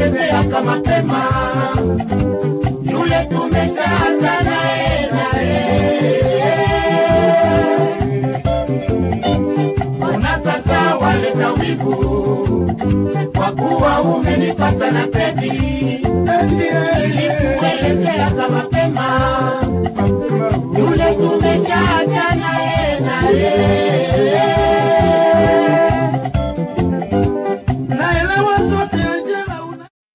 nilikuelezeaka mapema yule tumeshaanza naye naye ona sasa waleta wivu kwa kuwa umenipata na pedi nilikuelezeaka mapema